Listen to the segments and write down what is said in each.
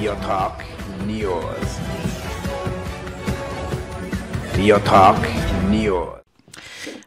Your Talk News. Your Talk News.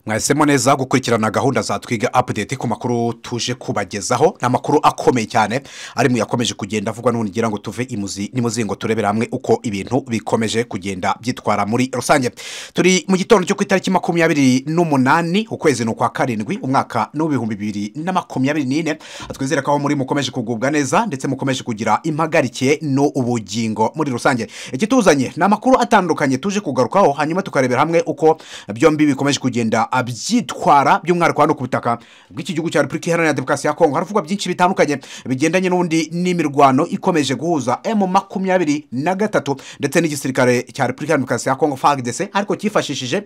mwahisemo neza gukurikirana gahunda za twiga update ku makuru tuje kubagezaho ni amakuru akomeye cyane ari mu yakomeje kugenda avugwa n'ubu ngira ngo tuve imuzi n'imuzingo turebere hamwe uko ibintu bikomeje kugenda byitwara muri rusange turi mu gitondo cyo ku itariki makumyabiri n'umunani ukwezi ni ukwa karindwi umwaka ni uw'ibihumbi bibiri na makumyabiri n'ine twizere ko aho muri mukomeje kugubwa neza ndetse mukomeje kugira impagarikiye n'ubugingo muri rusange ikituzanye ni amakuru atandukanye tuje kugarukaho hanyuma tukarebera hamwe uko byombi bikomeje kugenda byitwara by'umwihariko hano ku butaka bw'iki gihugu cya repubulika iharanira demokarasi ya kongo haravugwa byinshi bitandukanye bigendanye n'ubundi n'imirwano ikomeje guhuza emu makumyabiri na gatatu ndetse n'igisirikare cya repubulika iharanira demokarasi ya kongo fagdese ariko cyifashishije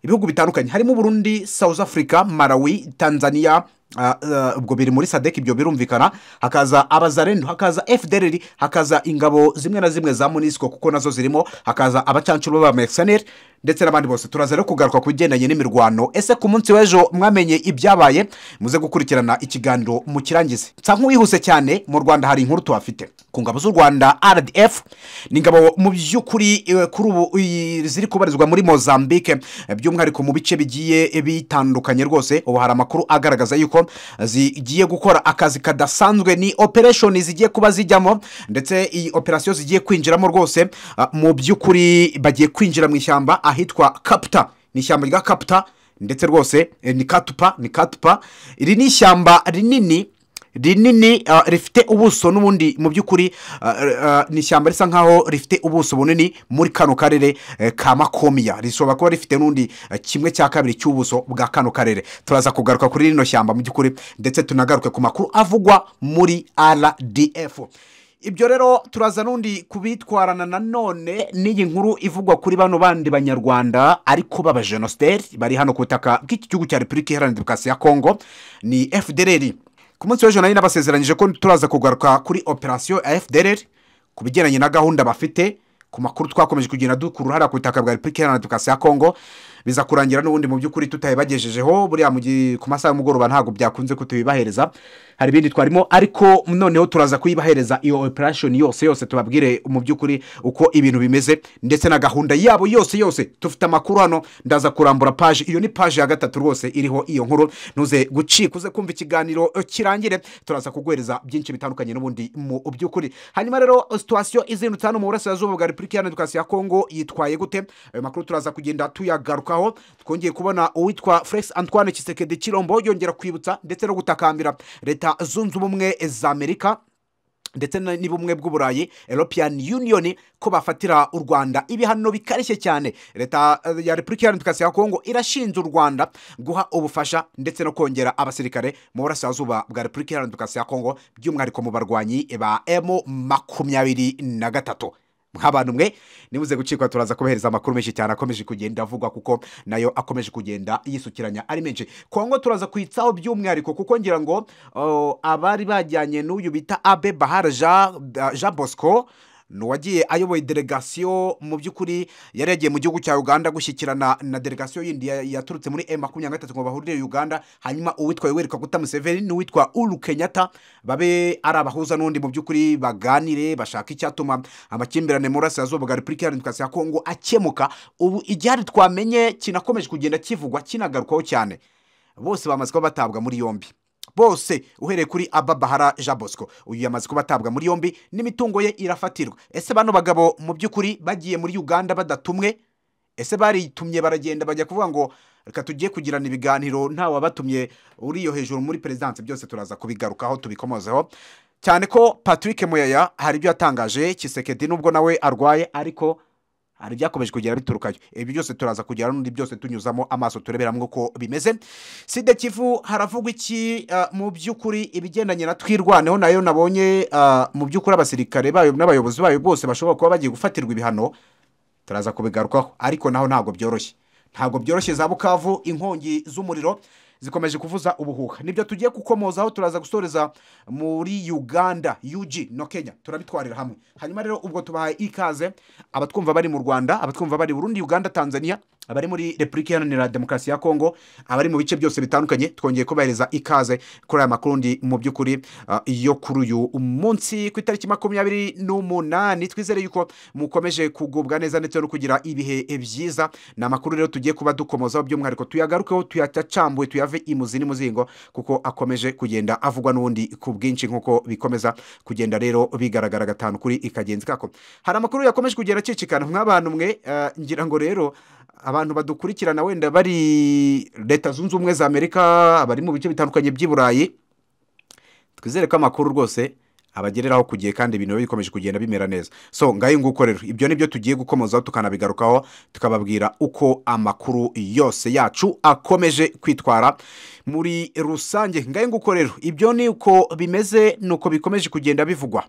ibihugu bitandukanye harimo burundi south africa malawi tanzania ah, ah, ubwo biri muri sadek ibyo birumvikana hakaza abazarendo hakaza fdr hakaza ingabo zimwe na zimwe za munisiko kuko nazo zirimo hakaza abacancuro b'abamekisaneri ndetse n'abandi bose turaza rero kugaruka ku bigendanye n'imirwano ese ku munsi w'ejo mwamenye ibyabaye muze gukurikirana ikiganiro mu kirangize nsa nk'uwihuse cyane mu rwanda hari inkuru tuhafite ku ngabo z'u rwanda rdf ni ingabo mu by'ukuri eh, kuri ubu eh, ziri kubarizwa muri mozambique eh, by'umwihariko mu bice bigiye bitandukanye rwose ubu hari amakuru agaragaza yuko zigiye gukora akazi kadasanzwe ni opereshoni zigiye kuba zijyamo ndetse iyi operasiyo zigiye kwinjiramo rwose ah, mu by'ukuri bagiye kwinjira mu ishyamba ahitwa kaputa ni ishyamba rya kaputa ndetse rwose eh, ni katupa ni katupa iri ni ishyamba rinini rinini ah, rifite ubuso n'ubundi mu by'ukuri ah, ah, ni ishyamba risa nkaho rifite ubuso bunini muri kano karere eh, ka makomiya rishobora kuba rifite n'undi eh, kimwe cya kabiri cy'ubuso bwa kano karere turaza kugaruka kuri rino shyamba mu by'ukuri ndetse tunagaruke ku makuru avugwa muri rdf ibyo rero turaza n'undi kubitwarana nanone n'iyi nkuru ivugwa kuri bano bandi banyarwanda ariko b'abajenositeri bari hano ku butaka bw'iki gihugu cya repubulika iharanira demokarasi ya kongo ni fdr ku munsi w'ejo nari nabasezeranyije ko turaza kugaruka kuri operasiyo ya fdr ku bigendanye na gahunda bafite ku makuru twakomeje kugenda dukura uruhara ku butaka bwa repubulika iharanira demokarasi ya kongo biza kurangira n'ubundi mu by'ukuri tutayibagejejeho buriya mu gihe ku masaha y'umugoroba ntabwo byakunze ko tuyibahereza hari ibindi twarimo ariko noneho turaza kuyibahereza iyo operashoni yose yose tubabwire mu by'ukuri uko ibintu bimeze ndetse na gahunda yabo yose yose tufite amakuru hano ndaza kurambura paji iyo ni paji ya gatatu rwose iriho iyo nkuru ntuze gucika uze kumva ikiganiro kirangire turaza kuguhereza byinshi bitandukanye n'ubundi mu by'ukuri hanyuma rero situwasiyo izindutse hano mu burasirazuba bwa repubulika iharanira demokarasi ya kongo yitwaye gute ayo makuru turaza kugenda tuyagarukaho twongeye kubona uwitwa felix antoine kisekedi kirombo yongera kwibutsa ndetse no gutakambira leta zunze ubumwe za amerika ndetse na- n'ubumwe bw'uburayi european union ko bafatira u rwanda ibihano bikarishye cyane leta eh, ya repubulika iharanira demokarasi ya kongo irashinja u rwanda guha ubufasha ndetse no kongera abasirikare mu burasirazuba bwa repubulika iharanira demokarasi ya kongo by'umwihariko mu barwanyi ba emu makumyabiri na gatatu nk'abantu mwe nibuze gucikwa turaza kubahereza amakuru menshi cyane akomeje kugenda avugwa kuko nayo akomeje kugenda yisukiranya ari menshi kongo turaza kwitsaho by'umwihariko kuko ngira ngo oh, abari bajyanye n'uyu bita abe bahara jean Jean bosco ni uwagiye ayoboye delegasiyo mu by'ukuri yari yagiye mu gihugu cya uganda gushyikirana na delegasiyo yindi ya- yaturutse muri e makumyabiri na gatatu ngo bahurire uganda hanyuma uwitwa yoweri kaguta museveni n'uwitwa uru kenyatta babe ari abahuza n'undi mu by'ukuri baganire bashaka icyatuma amakimbirane mu burasirazuba bwa repubulika iharanira demokarasi ya kongo akemuka ubu igihari twamenye kinakomeje kugenda kivugwa kinagarukwaho cyane bose bamaze kuba batabwa muri yombi bose uhereye kuri ababahara jean bosco uyu yamaze kuba atabwa muri yombi n'imitungo ye irafatirwa ese bano bagabo mu by'ukuri bagiye muri uganda badatumwe ese baritumye baragenda bajya kuvuga ngo reka tugiye kugirana ibiganiro ntawe wabatumye uriyo hejuru muri perezidansi byose turaza kubigarukaho tubikomozeho cyane ko patrick muyaya hari ibyo yatangaje kisekedi nubwo nawe arwaye ariko hari ibyakomeje kugera biturukayo ibi byose turaza kugera n'undi byose tunyuzamo amaso tureberamo uko bimeze sida kivu haravugwa iki ah, mu by'ukuri ibigendanye na twirwaneho nayo nabonye ah, mu by'ukuri abasirikare bayo n'abayobozi bayo bose bashobora kuba bagiye gufatirwa ibihano turaza kubigarukaho ariko naho ntabwo byoroshye ntabwo byoroshye za bukavu inkongi z'umuriro zikomeje kuvuza ubuhuha nibyo tugiye gukomozaho turaza gusoreza muri uganda UG no kenya turabitwarira hamwe hanyuma rero ubwo tubahaye ikaze abatwumva bari mu rwanda abatwumva bari burundi uganda tanzania abari muri repubulika iharanira demokarasi ya kongo abari mu bice byose bitandukanye twongeye kubahereza ikaze kuri aya makuru ndi mu by'ukuri ah, yo kuri uyu munsi ku itariki makumyabiri n'umunani twizere yuko mukomeje kugubwa neza ndetse no kugira ibihe byiza ni amakuru rero tugiye kuba dukomozaho by'umwihariko tuyagarukeho tuyacambuye tuyave imuzi n'imuzingo kuko akomeje kugenda avugwa n'ubundi ku bwinshi nk'uko bikomeza kugenda rero bigaragara gatanu kuri ikagenzi kako hari amakuru yakomeje kugenda acicikana nk'abantu mwe eh, ngira ngo rero abantu badukurikirana wenda bari leta zunze ubumwe za amerika abari mu bice bitandukanye by'i burayi twizere ko amakuru rwose abagereraho ku gihe kandi ibintu biba bikomeje kugenda bimera neza so ngayo nguko rero ibyo ni byo tugiye gukomozaho tukanabigarukaho tukababwira uko amakuru yose yacu akomeje kwitwara muri rusange ngayo nguko rero ibyo ni uko bimeze ni uko bikomeje kugenda bivugwa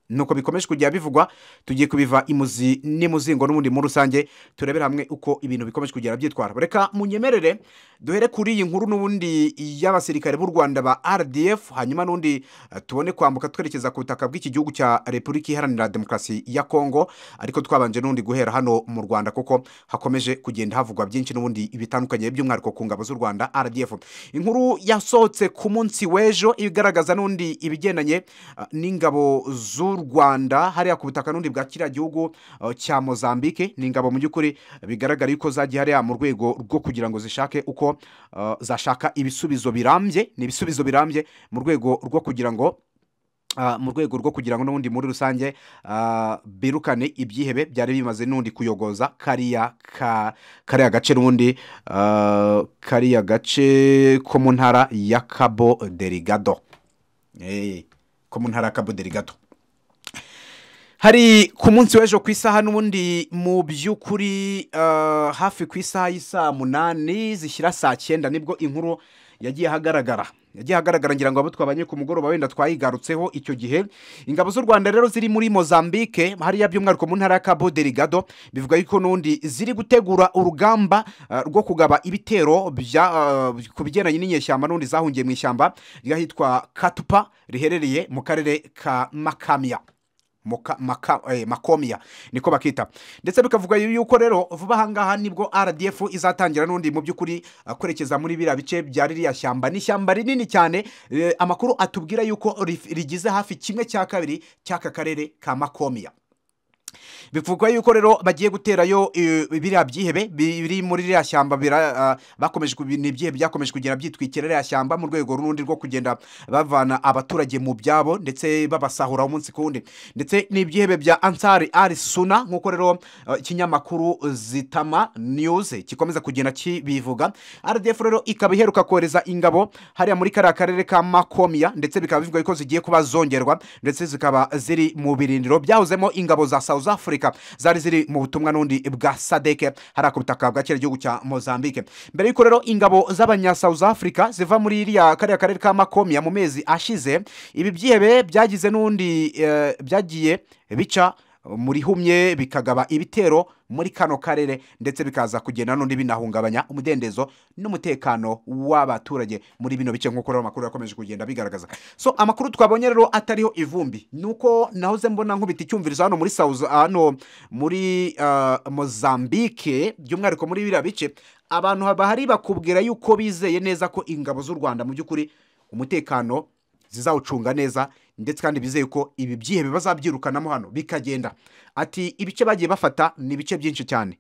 nuko bikomeje kujya bivugwa tugiye kubiva imuzi n'imuzingo n'ubundi muri rusange turebere hamwe uko ibintu bikomeje kugenda byitwara reka munyemerere duhere kuri iyi nkuru n'ubundi y'abasirikare b'u rwanda ba rdf hanyuma n'ubundi eh, tubone kwambuka twerekeza ku butaka bw'iki gihugu cya repubulika iharanira demokarasi ya kongo ariko twabanje n'ubundi guhera hano mu rwanda kuko hakomeje kugenda havugwa byinshi n'ubundi bitandukanye by'umwihariko ku ngabo z'u rwanda rdf inkuru yasohotse ku munsi w'ejo igaragaza n'ubundi ibigendanye eh, n'ingabo z'u rwanda hariya ku butaka n'ubundi bwa kiriya gihugu eh, cya mozambique ni ingabo mu by'ukuri bigaragara yuko zagiye hariya mu rwego rwo kugira ngo zishake uko eh, zashaka ibisubizo birambye ni ibisubizo birambye mu rwego rwo kugira ngo Ah, mu rwego rwo kugira ngo n'ubundi muri rusange ah, birukane ibyihebe byari bimaze n'ubundi kuyogoza kariya ka kariya gace n'ubundi ah, kariya gace ko mu ntara ya cabo derigado Eh, ko mu ntara ya cabo derigado hari ku munsi w'ejo ku isaha n'ubundi mu by'ukuri eh, hafi ku isaha y'isaa munani zishyira saa cyenda nibwo inkuru yagiye ahagaragara yagiye ahagaragara ngira ngo abo twabanye ku mugoroba wenda twayigarutseho icyo gihe ingabo z'u rwanda rero ziri muri mozambique hariya by'umwihariko mu ntara ya cabo derigado bivuga yuko n'ubundi ziri gutegura urugamba eh, rwo kugaba ibitero bya, eh, ku bigendanye n'inyeshyamba n'ubundi zahungiye mu ishyamba ry'ahitwa katupa riherereye mu karere ka makamya Moka- maka- eh, makomia niko bakita ndetse bikavuga yuko rero vuba ahangaha nibwo rdf izatangira n'undi mu by'ukuri eh, kwerekeza muri biriya bice bya ririya shyamba ni ishyamba rinini cyane eh, amakuru atubwira yuko rif- rigize hafi kimwe cya kabiri cy'aka karere ka makomia bivugwa yuko rero bagiye guterayo eh, biriya byihebe biri muri ririya shyamba bira- ah, bakomeje ku- ni ibyihe byakomeje kugenda byitwikira ririya shyamba mu rwego rundi rwo kugenda bavana abaturage mu byabo ndetse babasahura umunsi ku wundi ndetse ni ibyihebe bya ansari ari suna nk'uko rero eh, ikinyamakuru zitama news gikomeza kugenda kibivuga rdf rero ikaba iheruka kohereza ingabo hariya muri kariya karere ka makomia ndetse bikaba bivugwa yuko zigiye kuba zongerwa ndetse zikaba ziri mu birindiro byahozemo ingabo za south africa zari ziri mu butumwa n'undi bwa sadeke hariya ku butaka bwa kera gihugu cya mozambique mbere y'uko rero ingabo z'abanya south africa ziva muri iriya kariya karere ka makomia mu mezi ashize ibi byihebe byagize n'undi eh, byagiye bica muri humye bikagaba ibitero muri kano karere ndetse bikaza kugenda n'undi binahungabanya umudendezo n'umutekano w'abaturage muri bino bice nk'uko rero amakuru yakomeje kugenda bigaragaza so amakuru twabonye rero atariho ivumbi nuko nahoze mbona nkubita icyumvirizo hano muri South hano muri ah, Mozambique by'umwihariko muri biriya bice abantu bahari bakubwira yuko bizeye neza ko ingabo z'u Rwanda mu by'ukuri umutekano zizawucunga neza ndetse kandi bizeye ko ibi byihebe bazabyirukanamo hano bikagenda ati ibice bagiye bafata ni ibice byinshi cyane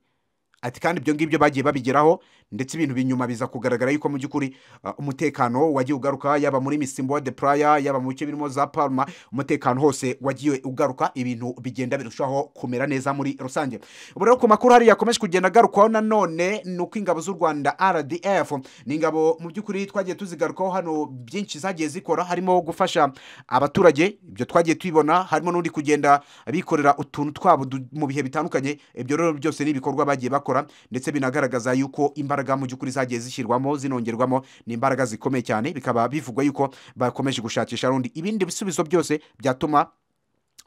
ati kandi ibyo ngibyo bagiye babigeraho ndetse ibintu binyuma biza kugaragara yuko mu by'ukuri uh, umutekano wagiye ugaruka yaba muri misimbo de playa yaba mu bice birimo za palma umutekano hose wagiye ugaruka ibintu bigenda birushaho kumera neza muri rusange ubu rero ku makuru hariya yakomeje kugenda agarukwaho nanone ni uko ingabo z'u rwanda rdf ni ingabo mu by'ukuri twagiye tuzigarukaho hano byinshi zagiye zikora harimo gufasha abaturage ibyo twagiye tubibona harimo n'undi kugenda bikorera utuntu twabo du- mu bihe bitandukanye ibyo rero byose ni ibikorwa bagiye bakora ndetse binagaragaza yuko imbaraga mu by'ukuri zagiye zishyirwamo zinongerwamo ni imbaraga zikomeye cyane bikaba bivugwa yuko bakomeje gushakisha rundi ibindi bisubizo byose byatuma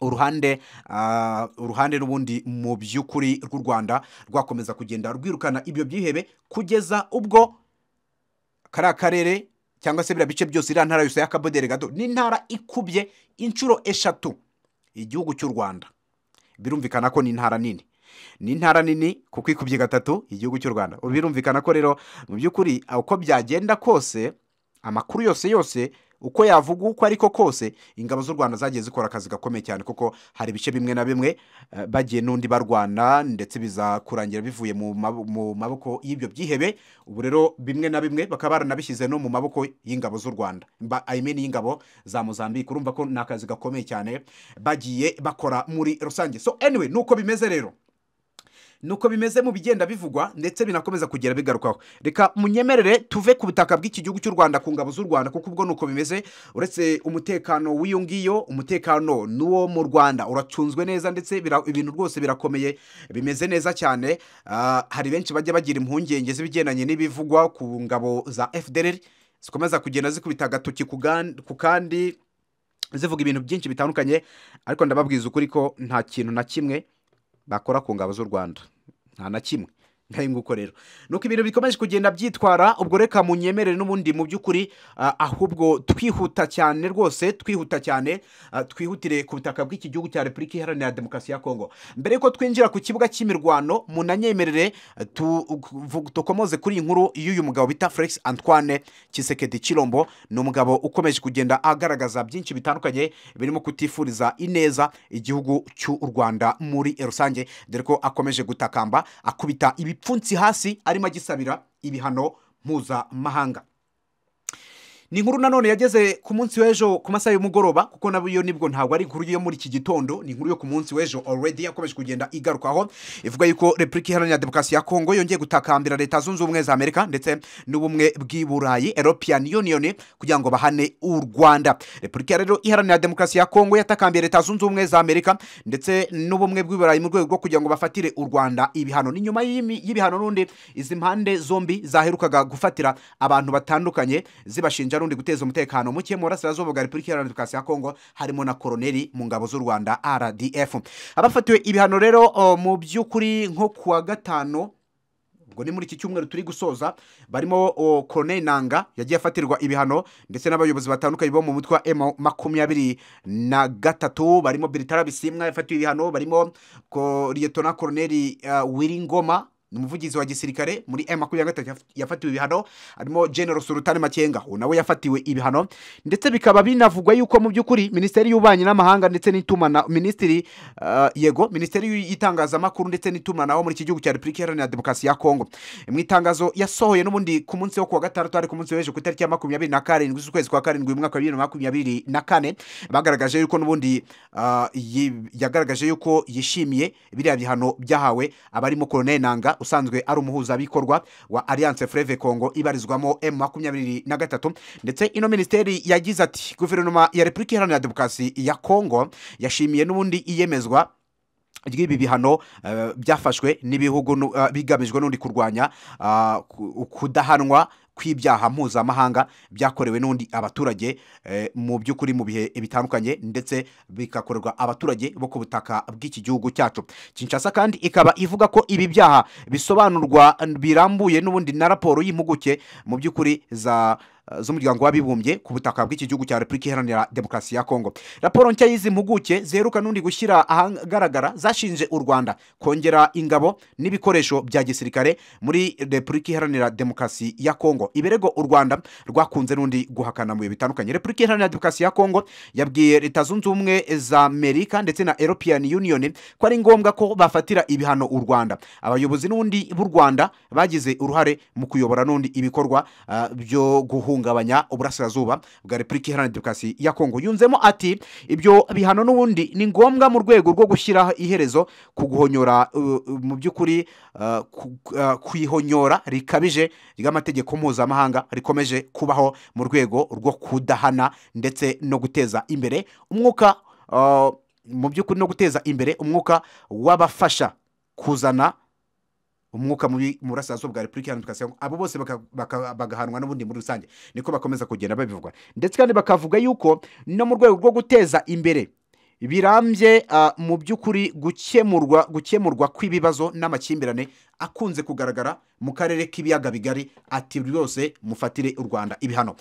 uruhande ah, uruhande n'ubundi mu by'ukuri rw'u rwanda rwakomeza kugenda rwirukana ibyo byihebe kugeza ubwo kariya karere cyangwa se biriya bice byose iriya ntara yose y'akaboderigado ni intara ikubye inshuro eshatu igihugu cy'u rwanda birumvikana ko ni intara nini ni intara nini kuko ikubye gatatu igihugu cy'u rwanda ubu birumvikana ko rero mu by'ukuri uko byagenda kose amakuru yose yose uko yavuga uko ariko kose ingabo z'u rwanda zagiye zikora akazi gakomeye cyane kuko hari ibice bimwe na bimwe eh, bagiye n'undi barwana ndetse biza kurangira bivuye mu mab- mu maboko y'ibyo byihebe ubu rero bimwe na bimwe bakaba baranabishyize no mu maboko y'ingabo z'u rwanda Mba- I mean y'ingabo za mozambique urumva ko ni akazi gakomeye cyane bagiye bakora muri rusange so anyway nuko bimeze rero nuko bimeze mu bigenda bivugwa ndetse binakomeza kugera bigarukaho reka munyemerere tuve ku butaka bw'iki gihugu cy'u rwanda ku ngabo z'u rwanda kuko ubwo nuko bimeze uretse umutekano w'iyo ngiyo umutekano n'uwo mu rwanda uracunzwe neza ndetse bira- ibintu rwose birakomeye bimeze neza cyane Ah, hari benshi bajya bagira impungenge z'ibigendanye n'ibivugwa ku ngabo za fdr zikomeza kugenda zikubita agatoki ku gan- ku kandi zivuga ibintu byinshi bitandukanye ariko ndababwiza ukuri ko nta kintu na kimwe bakora ku ngabo z'u rwanda nta na kimwe nkari nguko rero nuko ibintu bikomeje kugenda byitwara ubwo reka munyemerere n'ubundi mu by'ukuri ah, ahubwo twihuta cyane rwose twihuta cyane ah, twihutire ku butaka bw'iki gihugu cya repubulika iharanira demokarasi ya kongo mbere yuko twinjira ku kibuga cy'imirwano munanyemerere ah, tu- vu- dukomoze kuri iyi nkuru y'uyu mugabo bita felix antoine kisekedi kirombo ni umugabo ukomeje kugenda agaragaza byinshi bitandukanye birimo kutifuriza ineza igihugu cy'u rwanda muri rusange dore ko akomeje gutakamba akubita ibipfunsi hasi arimo agisabira ibihano mpuzamahanga ni inkuru nanone yageze ku munsi w'ejo ku masaha y'umugoroba kuko nayo nibwo ntabwo ari inkuru yo muri iki gitondo ni inkuru yo ku munsi w'ejo already yakomeje kugenda igarukaho ivuga yuko repubulika iharanira demokarasi ya kongo yongeye gutakambira leta zunze ubumwe za amerika ndetse n'ubumwe bw'i burayi european union kugira ngo bahane u rwanda repubulika rero iharanira demokarasi ya kongo yatakambiye leta zunze ubumwe za amerika ndetse n'ubumwe bw'i burayi mu rwego rwo kugira ngo bafatire u rwanda ibihano ni nyuma y'imi- y'ibihano n'undi izi mpande zombi zaherukaga gufatira abantu batandukanye zibashinja n'undi guteza umutekano muke mu burasirazuba bwa repubulika iharanira demokarasi ya kongo harimo na koroneri mu ngabo z'u rwanda rdf abafatiwe ibihano rero o, mu by'ukuri nko ku wa gatanu ubwo ni muri iki cyumweru turi gusoza barimo o, koroneri nanga yagiye afatirwa ibihano ndetse n'abayobozi batandukanye bo mu mutwe wa emu makumyabiri na gatatu barimo biritara bisimwa yafatiwe ibihano barimo ko- liyetona koroneri uh, wiringoma ni umuvugizi wa gisirikare muri emu makumyabiri na gatatu yaf- yafatiwe ibihano harimo general sultani makenga uwo nawe yafatiwe ibihano ndetse bikaba binavugwa yuko mu by'ukuri minisiteri y'ububanyi n'amahanga ndetse n'itumana minisitiri uh, yego minisiteri y'itangazamakuru ndetse n'itumanaho muri iki gihugu cya repubulika iharanira demokarasi ya kongo mu itangazo yasohoye n'ubundi ku munsi wo ku wa gatandatu ari ku munsi w'ejo ku itariki ya makumyabiri na karindwi z'ukwezi kwa karindwi mu mwaka wa bibiri na makumyabiri na kane bagaragaje yuko n'ubundi ah, yi- yagaragaje yuko yishimiye biriya bihano byahawe abarimo koroneli nanga usanzwe ari umuhuzabikorwa wa alliance freve congo ibarizwamo m makumyabiri na gatatu ndetse ino minisiteri yagize ati guverinoma ya repubulika iharanira demokarasi ya kongo yashimiye n'ubundi iyemezwa ry'ibi bihano eh, byafashwe n'ibihugu nu- eh, bigamijwe n'undi kurwanya ah, ku- kudahanwa kw'ibyaha mpuzamahanga byakorewe n'undi abaturage eh, mu by'ukuri mu bihe bitandukanye ndetse bigakorerwa abaturage bo ku butaka bw'iki gihugu cyacu kinshasa kandi ikaba ivuga ko ibi byaha bisobanurwa birambuye n'ubundi na raporo y'impuguke mu by'ukuri za z'umuryango w'abibumbye ku butaka bw'iki gihugu cya repubulika iharanira demokarasi ya kongo raporo nshya y'izi mpuguke ziheruka n'undi gushyira ahagaragara zashinje u rwanda kongera ingabo n'ibikoresho bya gisirikare muri repubulika iharanira demokarasi ya kongo ibirego u rwanda rwakunze n'undi guhakana mu bihe bitandukanye repubulika iharanira demokarasi ya kongo yabwiye leta zunze ubumwe za amerika ndetse na european union ko ari ngombwa ko bafatira ibihano u rwanda abayobozi n'undi b'u rwanda bagize uruhare mu kuyobora n'undi ibikorwa ah, byo guhungabanya uburasirazuba bwa repubulika iharanira demokarasi ya kongo yunzemo ati ibyo bihano n'ubundi ni ngombwa mu rwego rwo gushyiraho iherezo ku guhonyora uh, uh, mu by'ukuri uh, ku- uh, kwihonyora rikabije ry'amategeko mpuzamahanga rikomeje kubaho mu rwego rwo kudahana ndetse no guteza imbere umwuka uh, mu by'ukuri no guteza imbere umwuka w'abafasha kuzana umwuka mubi mu burasirazuba bwa repubulika iharanira demokarasi ya kongo abo bose baka- baka- bagahanwa n'ubundi muri rusange niko bakomeza kugenda babivuga ndetse kandi bakavuga yuko no mu rwego rwo guteza imbere birambye ah, mu by'ukuri gukemurwa gukemurwa kw'ibibazo n'amakimbirane akunze kugaragara mu karere k'ibiyaga bigari ati rwose mufatire u rwanda ibihano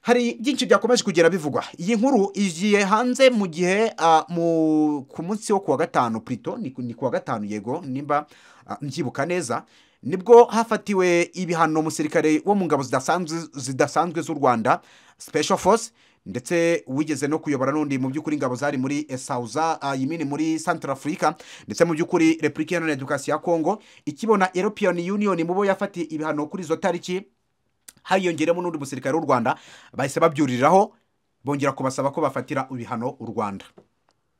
hari byinshi byakomeje kugera bivugwa iyi nkuru igiye hanze mu gihe ah, mu- ku munsi wo kuwa gatanu purito ni ku- ni kuwa gatanu yego nimba ah, mbyibuka neza nibwo hafatiwe ibihano umusirikare wo mu ngabo zidasanzwe zidasanzwe z'u rwanda special force ndetse wigeze no kuyobora n'undi mu by'ukuri ingabo zari muri esauza yimini muri central africa ndetse mu by'ukuri repubulika iharanira demokarasi ya congo ikibona european union mu bo yafatiye ibihano kuri izo tariki hiyongeremo n'undi musirikare w'u rwanda bahise babyuriraho bongera kubasaba ko bafatira ibihano u rwanda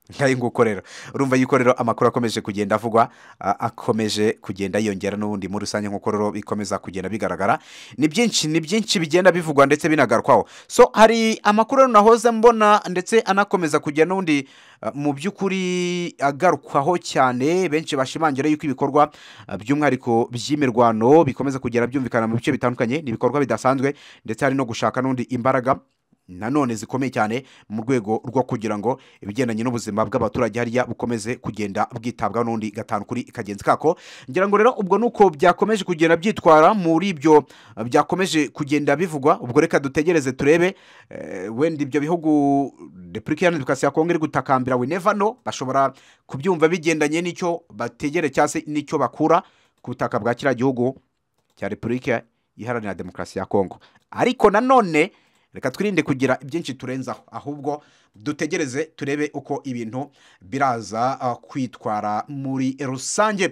nkayo nguko rero urumva yuko rero amakuru akomeje kugenda avugwa a- akomeje kugenda yiyongera n'ubundi muri rusange nk'uko rero bikomeza kugenda bigaragara ni byinshi ni byinshi bigenda bivugwa ndetse binagarukaho so hari amakuru rero nahoze mbona ndetse anakomeza kujya n'ubundi uh, mu by'ukuri agarukwaho cyane benshi bashimangira yuko ibikorwa uh, by'umwihariko by'imirwano bikomeza kugera byumvikana mu bice bitandukanye ni ibikorwa bidasanzwe ndetse hari no gushaka n'ubundi imbaraga nanone zikomeye cyane mu rwego rwo kugira ngo ibigendanye n'ubuzima bw'abaturage hariya bukomeze kugenda bwitabwaho n'undi gatanu kuri kagenzi kako ngira ngo rero ubwo ni uko byakomeje kugenda byitwara muri ibyo eh, byakomeje kugenda bivugwa ubwo reka dutegereze turebe eh, wenda ibyo bihugu repubulika iharanira demokarasi ya kongo iri gutakambira we never know bashobora kubyumva bigendanye n'icyo bategere cyangwa se n'icyo bakura ku butaka bwa kiriya gihugu cya repubulika iharanira demokarasi ya kongo ariko nanone reka twirinde kugira ibyinshi turenzaho ahubwo dutegereze turebe uko ibintu biraza uh, kwitwara muri rusange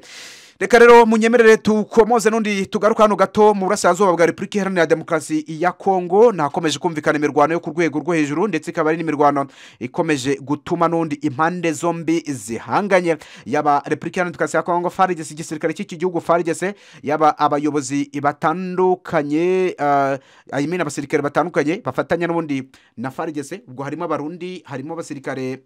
reka rero munyemerere tukomoze n'undi tugaruka hano gato mu burasirazuba bwa repubulika iharanira demokarasi ya kongo nakomeje kumvikana imirwano yo ku rwego rwo hejuru ndetse ikaba ari n'imirwano ikomeje gutuma n'undi impande zombi zihanganye yaba repubulika iharanira demokarasi ya kongo farigese igisirikare cy'iki gihugu farigese yaba abayobozi batandukanye uh, I mean abasirikare batandukanye bafatanya n'ubundi na farigese ubwo harimo abarundi harimo abasirikare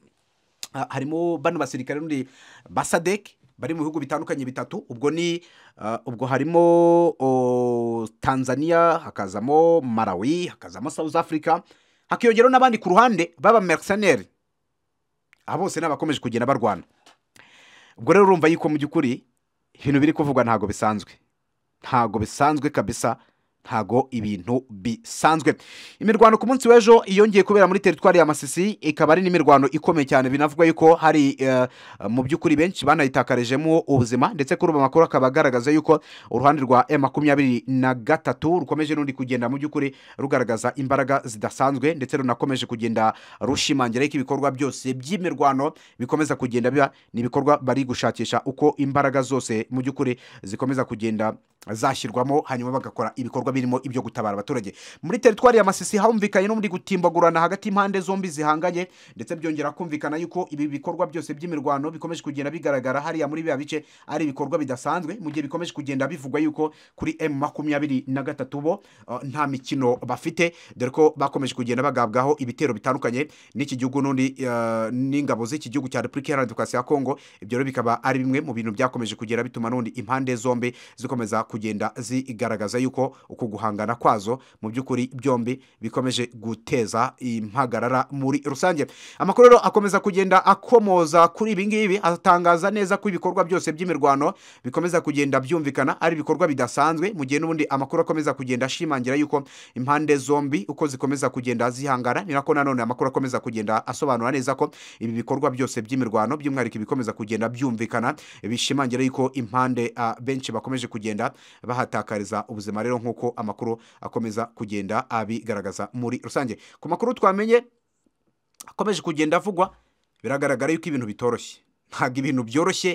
ah, harimo bano basirikare n'undi ba sadek bari mu bihugu bitandukanye bitatu ubwo ni ah, ubwo harimo o, tanzania hakazamo malawi hakazamo south africa hakiyongeraho n'abandi ku ruhande baba mercenaire aba bose ni abakomeje kugenda barwana ubwo rero urumva yuko mu by'ukuri ibintu biri kuvugwa ntabwo bisanzwe ntago bisanzwe kabisa ntago ibintu bisanzwe imirwano ku munsi w'ejo yongeye kubera muri teritwari ya masisi ikaba ari n'imirwano ikomeye cyane binavugwa yuko hari eh, mu by'ukuri benshi banayitakarijemo ubuzima ndetse kuri ubu amakuru akaba agaragaza yuko uruhande rwa e makumyabiri na gatatu rukomeje n'undi kugenda mu by'ukuri rugaragaza imbaraga zidasanzwe ndetse runakomeje kugenda rushimangira yuko ibikorwa byose by'imirwano bikomeza kugenda biba ni ibikorwa bari gushakisha uko imbaraga zose mu by'ukuri zikomeza kugenda zashyirwamo hanyuma bagakora ibikorwa birimo ibyo gutabara abaturage muri teritwari ya masisi humvikanye n'undi gutimbagurana hagati y'impande zombi zihanganye ndetse byongera kumvikana yuko ibi bikorwa byose by'imirwano bikomeje kugenda bigaragara hariya muri biriya bice ari ibikorwa bidasanzwe mu gihe bikomeje kugenda bivugwa yuko kuri m makumyabiri na gatatu bo uh, nta mikino bafite dore ko bakomeje kugenda bagabwaho ibitero bitandukanye n'iki gihugu n'undi uh, n'ingabo z'iki gihugu cya repubulika iharanira demokarasi ya kongo ibyo rero bikaba ari bimwe mu bintu byakomeje kugera bituma n'undi impande zombi zikomeza kugenda zigaragaza yuko uku guhangana kwazo mu by'ukuri byombi bikomeje guteza impagarara muri rusange amakuru rero akomeza kugenda akomoza kuri ibi ngibi atangaza neza ko ibikorwa byose by'imirwano bikomeza kugenda byumvikana ari ibikorwa bidasanzwe mu gihe n'ubundi amakuru akomeza kugenda ashimangira yuko impande zombi uko zikomeza kugenda zihangana ni nako nanone amakuru akomeza kugenda asobanura neza ko ibi bikorwa byose by'imirwano by'umwihariko ibikomeza kugenda byumvikana bishimangira yuko impande ah, benshi bakomeje kugenda bahatakariza ubuzima rero nk'uko amakuru akomeza kugenda abigaragaza muri rusange ku makuru twamenye akomeje kugenda avugwa biragaragara yuko ibintu bitoroshye ntabwo ibintu byoroshye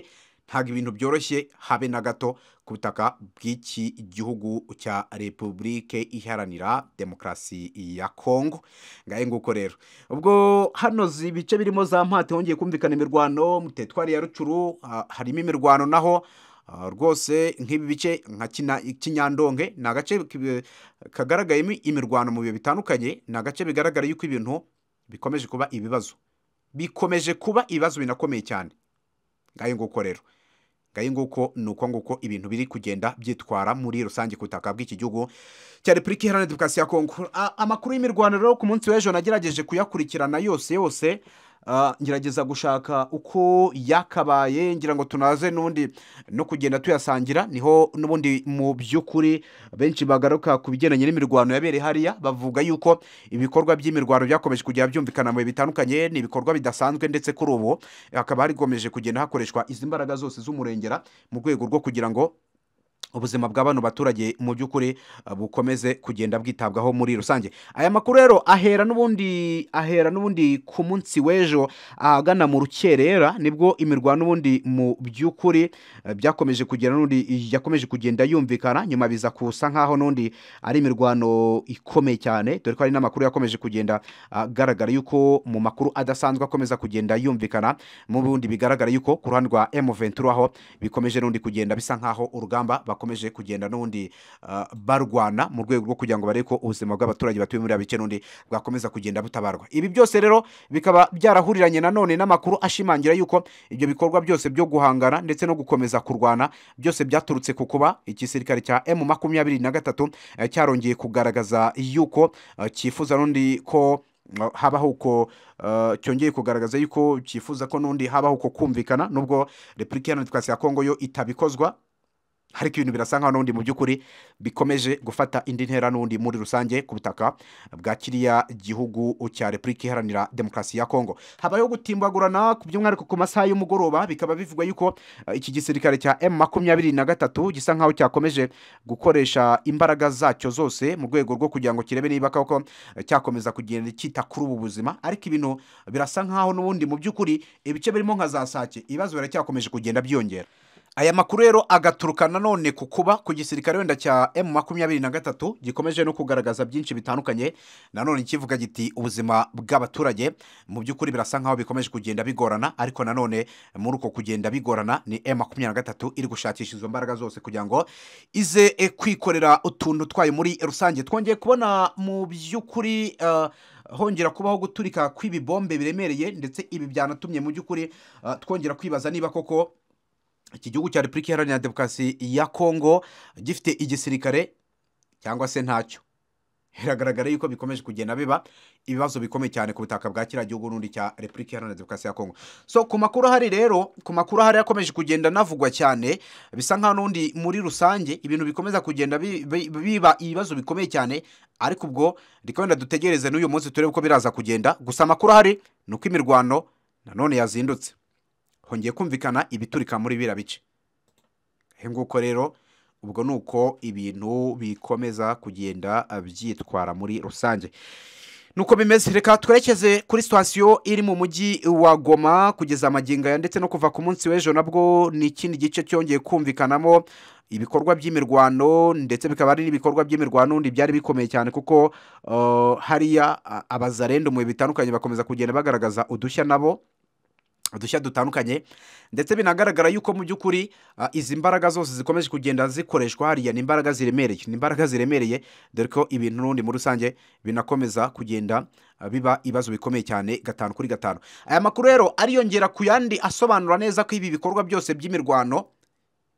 ntabwo ibintu byoroshye habe na gato ku butaka bw'iki gihugu cya repubulike iharanira demokarasi ya kongo ngahe nguko rero ubwo hano zi- ibice birimo za mpate hongeye kumvikana imirwano mu tetwari ya rucuru ha- harimo imirwano naho ah, rwose nk'ibi bice nka Kina- kinyandonge ni agace ki- kagaragayemo imirwano mu bihe bitandukanye ni agace bigaragara yuko ibintu bikomeje kuba ibibazo bikomeje kuba ibibazo binakomeye cyane ngayo nguko rero ngayo nguko ni uko nguko ibintu biri kugenda byitwara muri rusange ku butaka bw'iki gihugu cya repubulika iharanira demokarasi ya kongo A- amakuru y'imirwano rero ku munsi w'ejo nagerageje kuyakurikirana yose yose ah, ngerageza gushaka uko yakabaye ngira ngo tunaze n'ubundi no kugenda tuyasangira niho n'ubundi mu by'ukuri benshi bagaruka ku bigendanye n'imirwano yabereye hariya bavuga yuko ibikorwa by'imirwano byakomeje kujya byumvikana mu bihe bitandukanye ni ibikorwa bidasanzwe ndetse kuri ubu hakaba harigomeje kugenda hakoreshwa izi mbaraga zose z'umurengera mu rwego rwo kugira ngo ubuzima bwa bano baturage mu by'ukuri uh, bukomeze kugenda bwitabwaho muri rusange aya makuru rero ahera n'ubundi ahera n'ubundi ku munsi w'ejo ahagana mu rukerera nibwo imirwano n'ubundi mu by'ukuri uh, byakomeje kugera n'ubundi yakomeje kugenda yumvikana nyuma biza kusa nk'aho n'ubundi ari imirwano ikomeye cyane dore ko hari n'amakuru yakomeje kugenda agaragara yuko mu makuru adasanzwe akomeza kugenda yumvikana mu bundi bigaragara yuko ku ruhande rwa M23 aho bikomeje n'undi kugenda bisa nk'aho urugamba bakomeje kugenda n'ubundi ah, barwana mu rwego rwo kugira ngo barebe ko ubuzima bw'abaturage batuye muri abice n'undi bwakomeza kugenda butabarwa ibi byose rero bikaba byarahuriranye nanone n'amakuru ashimangira yuko ibyo bikorwa byose byo guhangana ndetse no gukomeza kurwana byose byaturutse ku kuba igisirikare cya M makumyabiri na gatatu eh, cyarongeye kugaragaza yuko eh, cyifuza n'undi ko uh, habaho uko uh, cyongeye kugaragaza yuko cyifuza ko n'undi habaho uko kumvikana nubwo repubulika iharanira demokarasi ya kongo yo itabikozwa ariko ibintu birasa nkaho n'ubundi mu by'ukuri bikomeje gufata indi ntera n'ubundi muri rusange ku butaka bwa kiriya gihugu cya repubulika iharanira demokarasi ya kongo habayeho gutimbagurana ku by'umwihariko ku masaha y'umugoroba bikaba bivugwa yuko eh, iki gisirikare cya m makumyabiri na gatatu gisa nkaho cyakomeje gukoresha imbaraga zacyo zose mu rwego rwo kugira ngo kirebe niba koko eh, cyakomeza kugenda cyita kuri ubu buzima ariko ibintu birasa nkaho n'ubundi mu by'ukuri ibice birimo nka za sake ibibazo biracyakomeje kugenda byiyongera aya makuru rero agaturuka nanone ku kuba ku gisirikare wenda cya M makumyabiri na gatatu gikomeje no kugaragaza byinshi bitandukanye nanone kivuga giti ubuzima bw'abaturage mu by'ukuri birasa nkaho bikomeje kugenda bigorana ariko nanone muri uko kugenda bigorana ni M makumyabiri na gatatu iri gushakisha izo mbaraga zose kugira ngo ize eh, kwikorera utuntu twayo muri rusange twongeye kubona mu by'ukuri eh, hongera kubaho guturika kw'ibibombe biremereye ndetse ibi byanatumye mu by'ukuri eh, twongera kwibaza niba koko iki gihugu cya repubulika iharanira demokarasi ya kongo gifite igisirikare cyangwa se ntacyo biragaragara yuko bikomeje kugenda biba ibibazo bikomeye cyane ku butaka bwa kiriya gihugu n'undi cya repubulika iharanira demokarasi ya kongo so ku makuru ahari rero ku makuru ahari yakomeje kugenda navugwa cyane bisa nkaho n'undi muri rusange ibintu bikomeza kugenda bi- bi- biba ibibazo bikomeye cyane ariko ubwo reka wenda dutegereze n'uyu munsi turebe uko biraza kugenda gusa amakuru ahari ni uko imirwano nanone yazindutse hongeye kumvikana ibiturika muri biriya bice he nguko rero ubwo ni uko ibintu bikomeza kugenda ah, byitwara muri rusange nuko bimeze reka twerekeze kuri sitasiyo iri mu mujyi wa goma kugeza magingo aya ndetse no kuva ku munsi w'ejo nabwo ni ikindi gice cyongeye kumvikanamo ibikorwa by'imirwano ndetse bikaba ari n'ibikorwa by'imirwano undi byari bikomeye cyane kuko ah, hariya ah, abazarenda mu bihe bitandukanye bakomeza kugenda bagaragaza udushya nabo udushya dutandukanye ndetse binagaragara yuko mu by'ukuri ah, izi mbaraga zose zikomeje kugenda zikoreshwa hariya ni imbaraga ziremereye ni imbaraga ziremereye dore ko ibintu n'ubundi muri rusange binakomeza kugenda ah, biba ibibazo bikomeye cyane gatanu kuri gatanu aya makuru rero ariyongera ku yandi asobanura neza ko ibi bikorwa byose by'imirwano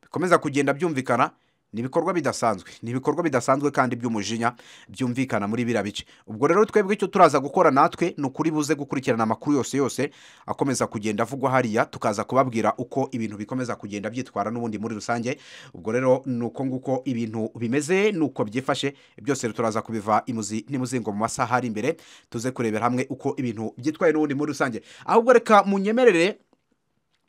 bikomeza kugenda byumvikana ni ibikorwa bidasanzwe ni ibikorwa bidasanzwe kandi by'umujinya byumvikana muri biriya bice ubwo rero twebwe icyo turaza gukora natwe ni ukuri buze gukurikirana amakuru yose yose akomeza kugenda avugwa hariya tukaza kubabwira uko ibintu bikomeza kugenda byitwara n'ubundi muri rusange ubwo rero ni uko nguko ibintu bimeze ni uko byifashe byose turaza kubiva imuzi n'imuzingo mu masaha ari imbere tuze kurebera hamwe uko ibintu byitwaye n'ubundi muri rusange ahubwo reka munyemerere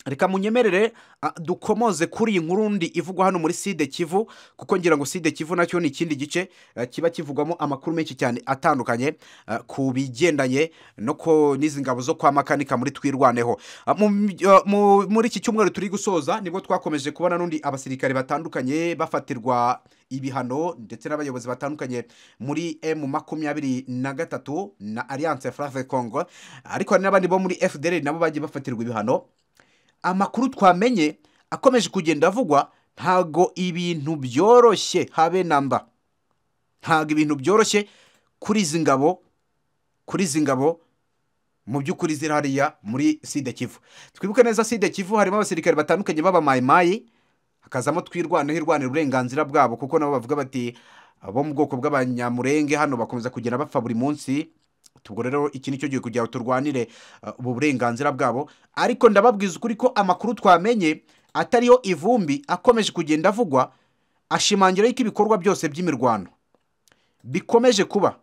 reka munyemerere ah, dukomoze kuri iyi nkuru ndi ivugwa hano muri side kivu kuko ngira ngo side kivu nacyo ni ikindi gice eh, kiba kivugwamo amakuru menshi cyane atandukanye eh, ku bigendanye no ko n'izi ngabo zo kwa makanika muri twirwaneho Ah, mu- eh, mu- muri iki cyumweru turi gusoza nibwo twakomeje kubona n'undi abasirikare batandukanye bafatirwa ibihano ndetse n'abayobozi batandukanye muri m makumyabiri na gatatu na alliance frave congo ariko hari n'abandi bo muri fdr nabo bagiye bafatirwa ibihano amakuru twamenye akomeje kugenda avugwa ntago ibintu byoroshye habe namba ntago ibintu byoroshye kuri izi ngabo kuri izi ngabo mu by'ukuri ziri hariya muri sida kivu twibuke neza sida kivu harimo abasirikare batandukanye b'abamayimayi hakazamo twirwanaho irwanira uburenganzira bwabo kuko nabo bavuga bati abo mu bwoko bw'abanyamurenge hano bakomeza kugenda bapfa buri munsi ubwo rero iki ni cyo gihe kugira ngo turwanire uh, ubu burenganzira bwabo ariko ndababwiza ukuri ko amakuru twamenye atariyo ivumbi akomeje kugenda avugwa ashimangira yuko ibikorwa byose by'imirwano bikomeje kuba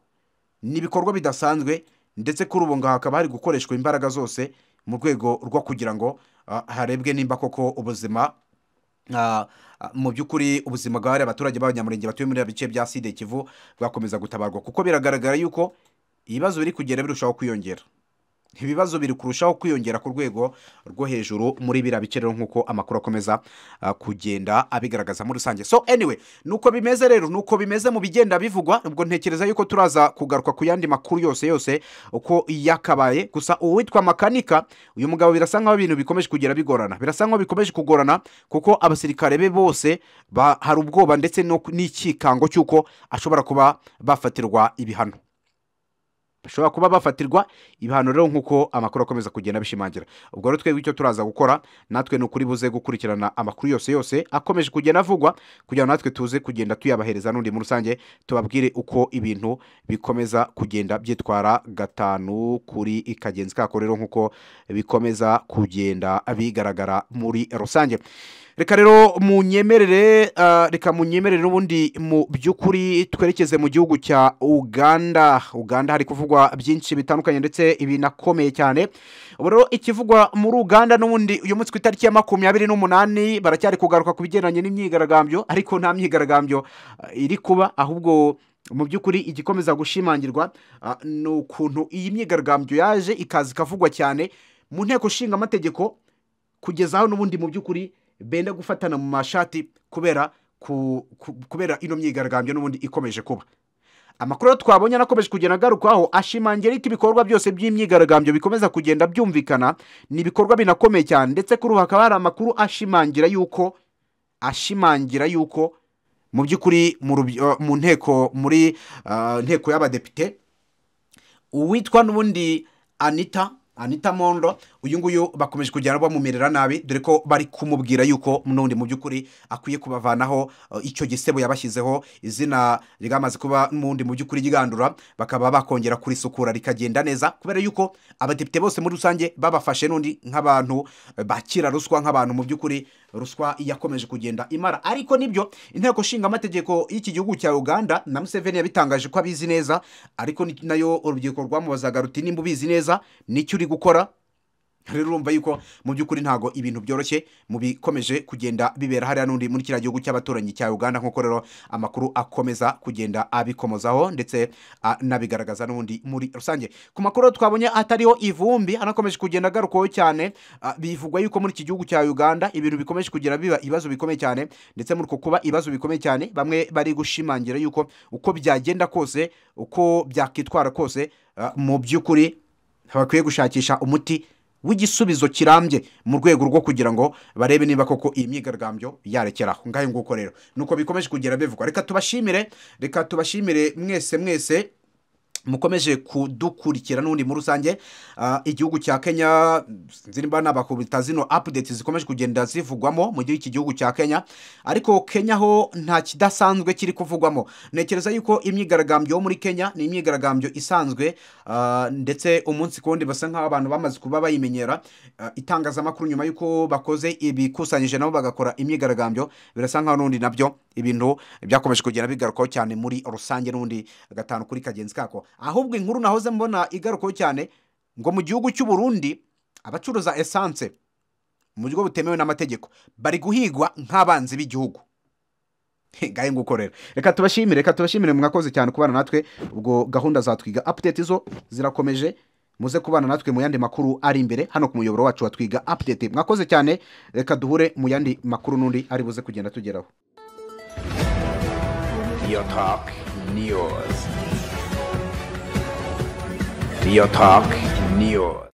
ni ibikorwa bidasanzwe ndetse kuri ubu ngaho hakaba hari gukoreshwa imbaraga zose mu rwego rwo kugira ngo ah, harebwe nimba koko ubuzima ah, ah, mu by'ukuri ubuzima bw'abari abaturage b'abanyamurenge batuye muri bice bya side kivu bwakomeza gutabarwa kuko biragaragara yuko ibibazo biri kugenda birushaho kwiyongera ibibazo biri kurushaho kwiyongera ku rwego rwo hejuru muri biriya bice rero nk'uko amakuru akomeza ah, kugenda abigaragaza muri rusange so anyway nuko bimeze rero nuko bimeze mu bigenda bivugwa ubwo ntekereza yuko turaza kugaruka ku yandi makuru yose yose uko yakabaye gusa uwitwa makanika uyu mugabo birasa nkaho ibintu bikomeje kugera bigorana birasa nkaho bikomeje kugorana kuko abasirikare be bose ba- hari ubwoba ndetse no- n'ikikango cy'uko ashobora kuba bafatirwa ibihano bashobora kuba bafatirwa ibihano rero nk'uko amakuru akomeza kugenda abishimangira ubwo rero twebwe icyo turaza gukora natwe ni ukuri buze gukurikirana amakuru yose yose akomeje kugenda avugwa kugira ngo natwe tuze kugenda tuyabahereza n'undi muri rusange tubabwire uko ibintu bikomeza kugenda byitwara gatanu kuri kagenzi kako rero nk'uko bikomeza kugenda bigaragara muri rusange reka rero munyemerere ah, reka munyemerere n'ubundi mu by'ukuri twerekeze mu gihugu cya uganda uganda hari kuvugwa byinshi bitandukanye ndetse binakomeye cyane ubu rero ikivugwa muri uganda n'ubundi uyu munsi ku itariki ya makumyabiri n'umunani baracyari kugaruka ku bigendanye n'imyigaragambyo ariko nta myigaragambyo ah, iri kuba ahubwo mu by'ukuri igikomeza gushimangirwa ah, ni ukuntu iyi myigaragambyo yaje ikaza ikavugwa cyane mu nteko ishinga amategeko kugeza aho n'ubundi mu by'ukuri benda gufatana mu mashati kubera ku, ku, kubera ino myigaragambyo n'ubundi ikomeje kuba amakuru rero twabonye anakomeje kugenda agarukwaho ashimangira ko ibikorwa byose by'imyigaragambyo bikomeza kugenda byumvikana ni ibikorwa binakomeye cyane ndetse kuri ubu hakaba hari amakuru ashimangira yuko ashimangira yuko mu by'ukuri mu ruby- eh, mu nteko muri ah, nteko y'abadepite uwitwa n'ubundi anita anita mondo uyu nguyu bakomeje kugenda bamumerera nabi dore ko bari kumubwira yuko n'undi mu by'ukuri akwiye kubavanaho eh, icyo gisebo yabashyizeho izina ryamaze kuba n'ubundi mu by'ukuri ryigandura bakaba bakongera kurisukura rikagenda neza kubera yuko abadepite bose muri rusange babafashe n'undi nk'abantu eh, bakira ruswa nk'abantu mu by'ukuri ruswa yakomeje kugenda imara ariko nibyo inteko ishinga amategeko y'iki gihugu cya uganda na museveni yabitangaje ko abizi neza ariko ni- nayo urubyiruko rwamubazaga ruti nimba ubizi neza nicyo uri gukora rero urumva yuko mu by'ukuri ntago ibintu byoroshye mu bikomeje kugenda bibera hariya n'undi muri kiriya gihugu cy'abaturanyi cya uganda nk'uko rero amakuru akomeza kugenda abikomozaho ndetse ah, anabigaragaza n'ubundi muri rusange ku makuru twabonye atariho ivumbi anakomeje kugenda agarukwaho cyane ah, bivugwa yuko muri iki gihugu cya uganda ibintu bikomeje kugera biba ibibazo bikomeye cyane ndetse muri uko kuba ibibazo bikomeye cyane bamwe bari gushimangira yuko uko byagenda kose uko byakitwara kose ah, mu by'ukuri bakwiye gushakisha umuti w'igisubizo kirambye mu rwego rwo kugira ngo barebe niba koko iyi myigaragambyo yarekeraho ngayo nguko rero nuko bikomeje kugera bivugwa reka tubashimire reka tubashimire mwese mwese mukomeje kudukurikira n'ubundi muri rusange ah, igihugu cya kenya sinzi niba nabakubita zino updates zikomeje kugenda zivugwamo mu gihe iki gihugu cya kenya ariko kenya ho nta kidasanzwe kiri kuvugwamo ntekereza yuko imyigaragambyo yo muri kenya ni imyigaragambyo isanzwe ah, ndetse umunsi ku wundi basa nk'aho abantu bamaze kuba bayimenyera ah, itangazamakuru nyuma y'uko bakoze ibikusanyije nabo bagakora imyigaragambyo birasa nkaho n'ubundi nabyo ibintu byakomeje kugenda bigarukaho cyane muri rusange n'ubundi gatanu kuri kagenzi kako ahubwo inkuru nahoze mbona igarukaho cyane ngo mu gihugu cy'u Burundi abacuruza esanse mu buryo butemewe n'amategeko bari guhigwa nk'abanzi b'igihugu ngaye nguko rero reka tubashimire reka tubashimire mwakoze cyane kubana natwe ubwo gahunda za twiga update zo zirakomeje muze kubana natwe mu yandi makuru ari imbere hano ku muyoboro wacu wa twiga update mwakoze cyane reka duhure mu yandi makuru n'undi ari buze kugenda tugeraho Real Talk News. Real Talk News.